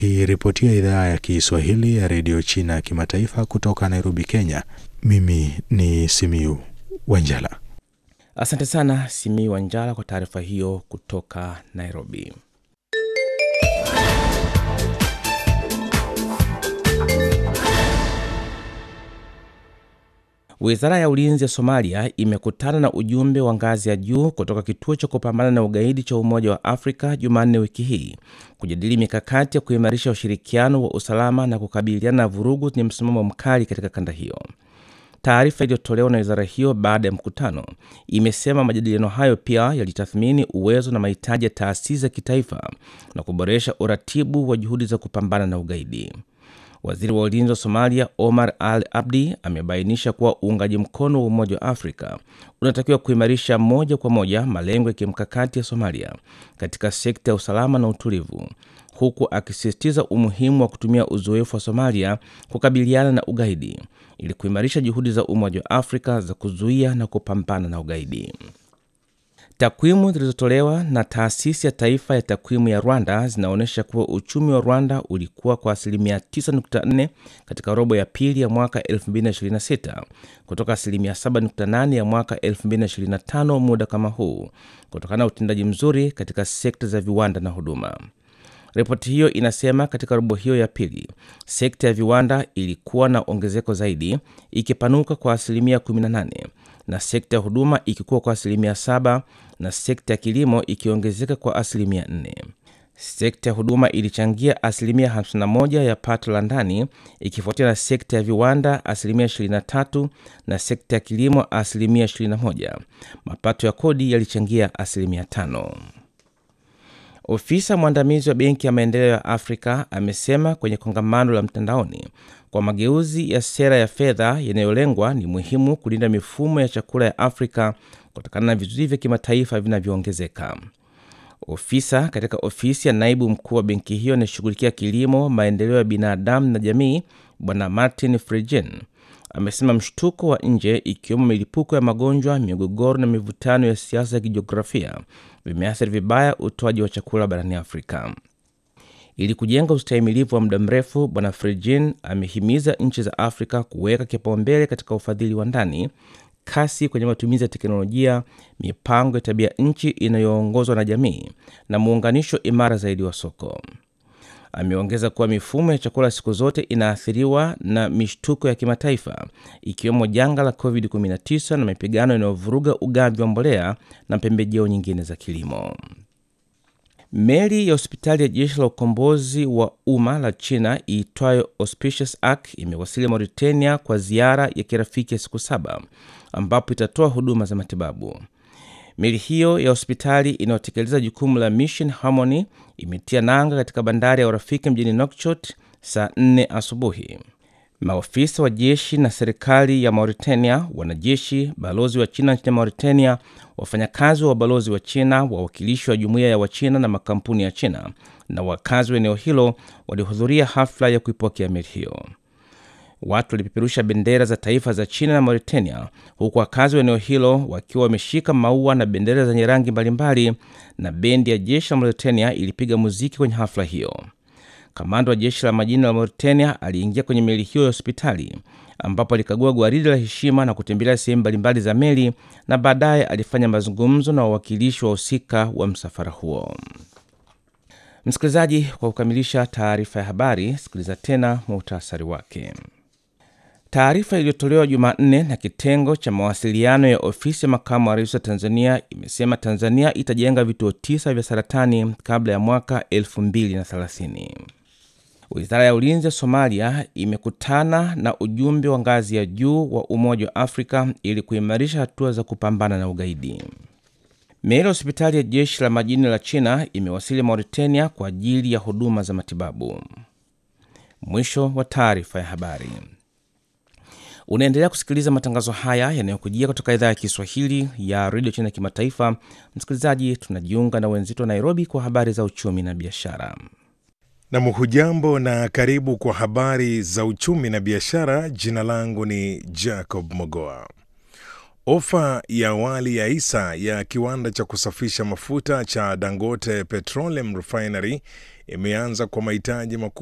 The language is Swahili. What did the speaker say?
Ikiripotia idhaa ya Kiswahili ya redio China ya kimataifa kutoka Nairobi, Kenya. Mimi ni Simiu Wanjala. Asante sana Simi Wanjala kwa taarifa hiyo kutoka Nairobi. Wizara ya ulinzi ya Somalia imekutana na ujumbe wa ngazi ya juu kutoka kituo cha kupambana na ugaidi cha Umoja wa Afrika Jumanne wiki hii kujadili mikakati ya kuimarisha ushirikiano wa usalama na kukabiliana na vurugu zenye msimamo mkali katika kanda hiyo. Taarifa iliyotolewa na wizara hiyo baada ya mkutano imesema majadiliano hayo pia yalitathmini uwezo na mahitaji ya taasisi za kitaifa na kuboresha uratibu wa juhudi za kupambana na ugaidi. Waziri wa ulinzi wa Somalia Omar Al Abdi amebainisha kuwa uungaji mkono wa Umoja wa Afrika unatakiwa kuimarisha moja kwa moja malengo ya kimkakati ya Somalia katika sekta ya usalama na utulivu, huku akisisitiza umuhimu wa kutumia uzoefu wa Somalia kukabiliana na ugaidi ili kuimarisha juhudi za Umoja wa Afrika za kuzuia na kupambana na ugaidi. Takwimu zilizotolewa na taasisi ya taifa ya takwimu ya Rwanda zinaonyesha kuwa uchumi wa Rwanda ulikuwa kwa asilimia 9.4 katika robo ya pili ya mwaka 2026 kutoka asilimia 7.8 ya mwaka 2025 muda kama huu, kutokana na utendaji mzuri katika sekta za viwanda na huduma. Ripoti hiyo inasema katika robo hiyo ya pili sekta ya viwanda ilikuwa na ongezeko zaidi ikipanuka kwa asilimia 18 na sekta ya huduma ikikuwa kwa asilimia 7 na sekta ya kilimo ikiongezeka kwa asilimia 4. Sekta ya huduma ilichangia asilimia 51 ya pato la ndani ikifuatia na sekta ya viwanda asilimia 23 na sekta ya kilimo asilimia 21. Mapato ya kodi yalichangia asilimia 5. Ofisa mwandamizi wa Benki ya Maendeleo ya Afrika amesema kwenye kongamano la mtandaoni kwa mageuzi ya sera ya fedha yanayolengwa ni muhimu kulinda mifumo ya chakula ya Afrika kutokana na vizuizi vya kimataifa vinavyoongezeka. Ofisa katika ofisi ya naibu mkuu wa benki hiyo anayeshughulikia kilimo, maendeleo ya binadamu na jamii, Bwana Martin Frijen amesema mshtuko wa nje ikiwemo milipuko ya magonjwa, migogoro na mivutano ya siasa ya kijiografia vimeathiri vibaya utoaji wa chakula barani Afrika. Ili kujenga ustahimilivu wa muda mrefu, Bwana Frejin amehimiza nchi za Afrika kuweka kipaumbele katika ufadhili wa ndani, kasi kwenye matumizi ya teknolojia, mipango ya tabia nchi inayoongozwa na jamii na muunganisho imara zaidi wa soko. Ameongeza kuwa mifumo ya chakula siku zote inaathiriwa na mishtuko ya kimataifa ikiwemo janga la COVID-19 na mapigano yanayovuruga ugavi wa mbolea na pembejeo nyingine za kilimo. Meli ya hospitali ya jeshi la ukombozi wa umma la China iitwayo Auspicious Ark imewasili Mauritania kwa ziara ya kirafiki ya siku saba ambapo itatoa huduma za matibabu. Meli hiyo ya hospitali inayotekeleza jukumu la Mission Harmony imetia nanga katika bandari ya urafiki mjini Nouakchott saa 4 asubuhi. Maofisa wa jeshi na serikali ya Mauritania, wanajeshi, balozi wa China nchini Mauritania, wafanyakazi wa ubalozi wa China, wawakilishi wa jumuiya ya Wachina na makampuni ya China na wakazi wa eneo hilo walihudhuria hafla ya kuipokea meli hiyo. Watu walipeperusha bendera za taifa za China na Mauritania, huku wakazi wa eneo hilo wakiwa wameshika maua na bendera zenye rangi mbalimbali, na bendi ya jeshi la Mauritania ilipiga muziki kwenye hafla hiyo. Kamanda wa jeshi la majini la Mauritania aliingia kwenye meli hiyo ya hospitali ambapo alikagua gwaridi la heshima na kutembelea sehemu mbalimbali za meli na baadaye alifanya mazungumzo na wawakilishi wa husika wa msafara huo. Msikilizaji, kwa kukamilisha taarifa ya habari, sikiliza tena muhtasari wake. Taarifa iliyotolewa Jumanne na kitengo cha mawasiliano ya ofisi ya makamu wa rais wa Tanzania imesema Tanzania itajenga vituo tisa vya saratani kabla ya mwaka 2030. Wizara ya ulinzi ya Somalia imekutana na ujumbe wa ngazi ya juu wa Umoja wa Afrika ili kuimarisha hatua za kupambana na ugaidi. Meli ya hospitali ya jeshi la majini la China imewasili Mauritania kwa ajili ya huduma za matibabu. Mwisho wa taarifa ya habari. Unaendelea kusikiliza matangazo haya yanayokujia kutoka idhaa ya Kiswahili ya redio China kimataifa. Msikilizaji, tunajiunga na wenzetu wa Nairobi kwa habari za uchumi na biashara. Nam, hujambo na karibu kwa habari za uchumi na biashara. Jina langu ni Jacob Mogoa. Ofa ya awali ya hisa ya kiwanda cha kusafisha mafuta cha Dangote Petroleum Refinery imeanza kwa mahitaji makubwa